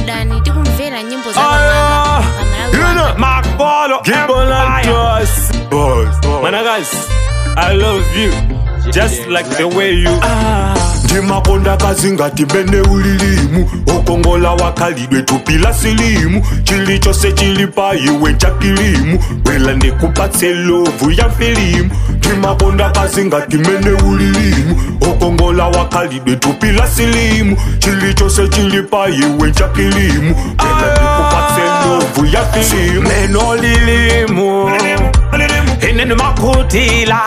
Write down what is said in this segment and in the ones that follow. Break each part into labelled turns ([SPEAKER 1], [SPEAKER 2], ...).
[SPEAKER 1] downloadani tikumvera nyimbo za
[SPEAKER 2] Aya,
[SPEAKER 1] pamwamba
[SPEAKER 2] you know,
[SPEAKER 1] pamalawi
[SPEAKER 2] Makbolo
[SPEAKER 3] People and
[SPEAKER 2] Empire. Boys, man, guys, I love you just like the way you are. ndimakonda kazi ngati mbene ulilimu okongola wakhalidwe thupi la silimu chilichonse chili pa iwe nchakilimu wela ndikupatse lovu ya filimu ndimakonda kazi ngati mbene ulilimu okongola wakhalidwe thupi la silimu chilichonse chili pa iwe nchakilimu wela ndikupatse lovu ya filimu neno lilimu inene makutila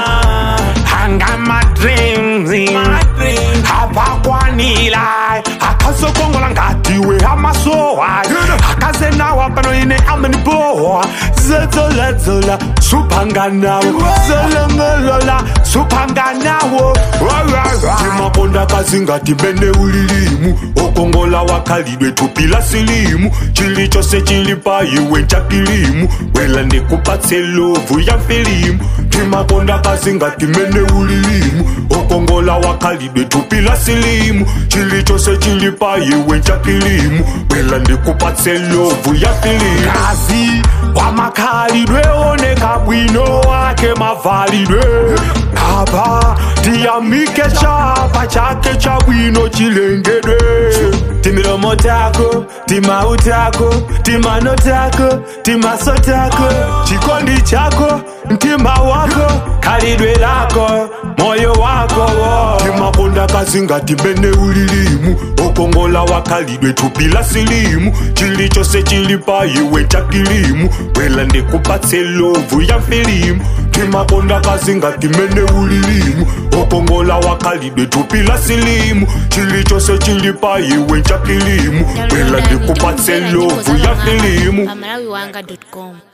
[SPEAKER 2] hanga madreams apakwanila akasokongola ngatiwe amasowa akazenawa pano ine amenibowa zedzoledzola suphanganawo zelengolola suphanganawo timakonda kazi ngati mbene ulilimu okongola wakhalidwe thupi la silimu chilichonse chili pa iwe nchakilimu wela ndikupatse lovu ya filimu timakonda kazi ngati mbene ulilimu okongola wakhalidwe thupi la silimu chilichonse chili pa iwe nchakilimu wela ndikupatse lovu ya filimu kazi wamakhalidwe oneka bwino wake mavalidwe apa tiyamike chapa chake cha bwino chilengedwe timilomo tako timau tako timano tako timaso tako chikondi chako mtima wako khalidwe lako moyo wako timakonda kazi ngati mbene ulilimu okongola wakhalidwe thupi la silimu chilichonse chili pa iwe nchakilimu wela ndikupatse lovu ya filimu timakonda kazi ngati mbene ulilimu okongola wakhalidwe thupi la silimu chilichonse chili pa iwe nchakilimu wela
[SPEAKER 1] downloadani
[SPEAKER 2] ndikupatse
[SPEAKER 1] tikumvera nyimbo
[SPEAKER 2] lovu
[SPEAKER 1] za
[SPEAKER 2] ya
[SPEAKER 1] pamwamba
[SPEAKER 2] filimu
[SPEAKER 1] pamalawi wanga com